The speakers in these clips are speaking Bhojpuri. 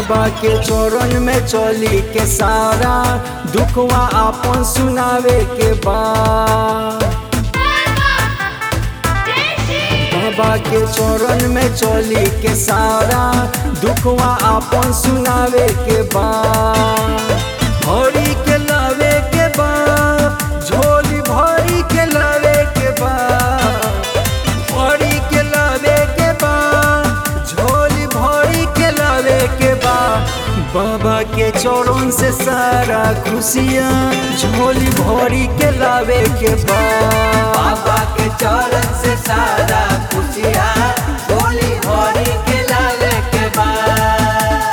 बाबा के चरण में चली के सारा दुखवा आपन सुनावे के बाद बाबा के चरण में चली के सारा दुखवा आपन सुनावे के बाद भरी के लावे के बाद झोली भरी के लावे के बाद भरी के लावे के बाद झोली भरी के लावे के बाद बाबा के चरण से सारा खुशियाँ झोली भरी के लावे के बाद बाबा के चरण से सारा खुशियाँ बोली हरी के लाले के बाद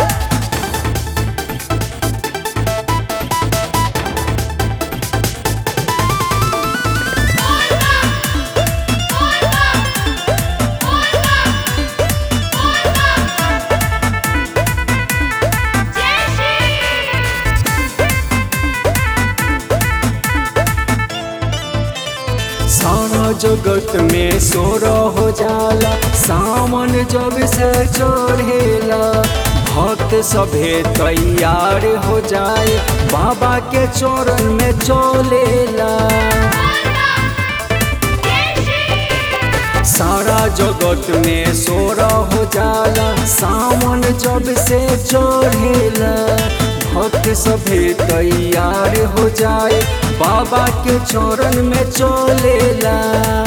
सारा जगत में सोर हो जाला सामन जब से चढ़ेला भक्त सभे तैयार हो जाए बाबा के चरण में चलेला सारा जगत में सोर हो जाला सामन जब से चढ़ेला भक्त सभे तैयार हो जाए बाबा के चरण में चलेला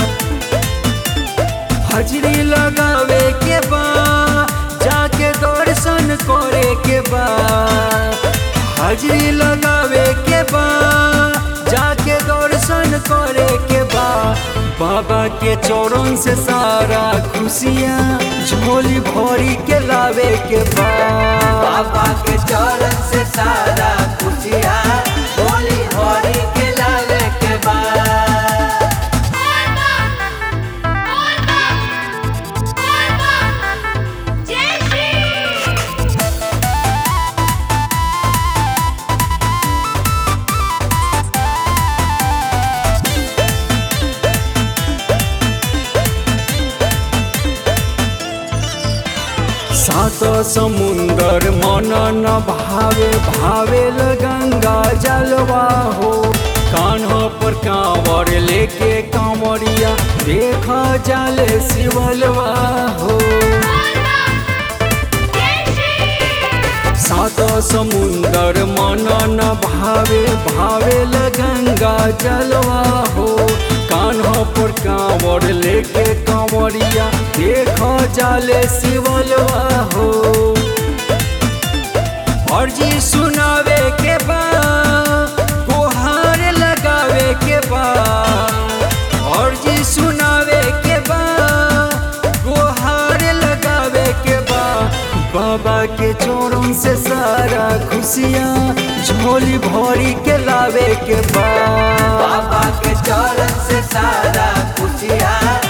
हजरी लगावे के बा जाके दर्शन करे के बा हाजरी लगावे के बा जाके दर्शन करे के बा बाबा के चरण से सारा खुशियाँ झोली भरी के लावे के बा बाबा के चरण से सारा खुशियाँ बोली हरी के लाले के बाद सात समुंदर मन न भावे भावे गंगा जलवा हो कान्हा पर कांवर लेके कांवरिया देखा जल शिवलवा हो सात समुंदर मन न भावे भावे गंगा जलवा हो कान्हा पर कांवर लेके कांवरिया देखो जाले शिवलवा हो अर्जी सुनावे के बा गुहार लगावे के बा अर्जी सुनावे के बा गुहार लगावे के बा बाबा के चोरों से सारा खुशियाँ झोली भरी के लावे के बा बाबा के चरण से सारा खुशियाँ